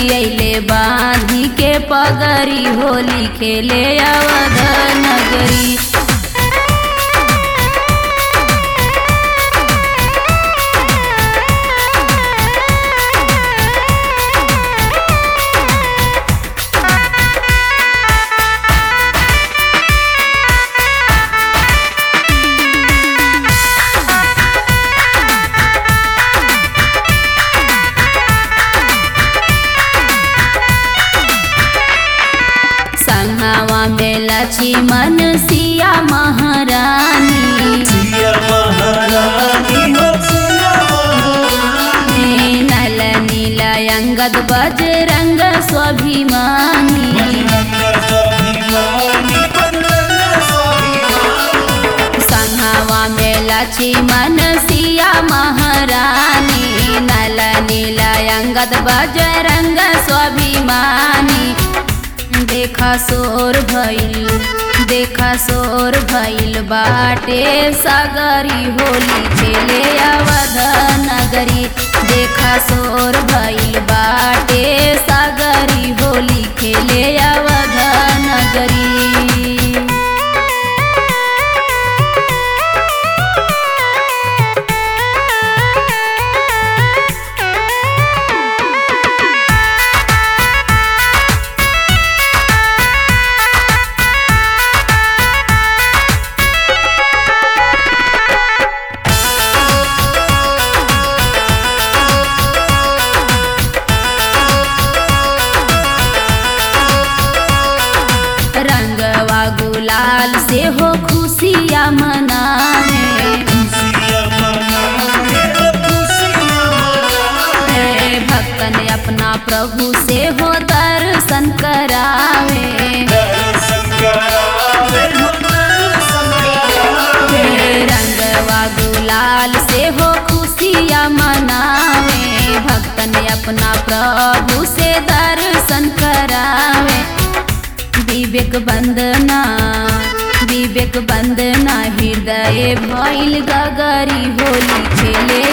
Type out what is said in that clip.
अइले बांधी के पगरी होली खेले अवध नगरी संगवा में लक्ष्मण सिया महारानी सिया महारानी हो सिया महारानी नल नील अंगद बजरंग स्वाभिमानी बजरंग स्वाभिमानी बजरंग स्वाभिमानी संगवा में लक्ष्मण सिया महारानी नल नील अंगद बजरंग स्वाभिमानी देखा सोर भइल देखा सोर भइल बाटे सगरी होली खेले अवध नगरी देखा सोर भइल बाटे सगरी होली खेले अवध नगरी रंगवा गुलाल से हो खुशिया मनावे सिया महारानी हो सिया महारानी हे भक्तन अपना प्रभु से हो दर्शन करावे दर्शन करावे हो दर्शन करावे हे रंगवा गुलाल से हो खुशिया मनावे भक्तन अपना प्रभु से दर्शन करावे विवेक बंदना विवेक बंदना हृदय भइल गगरी होली खेले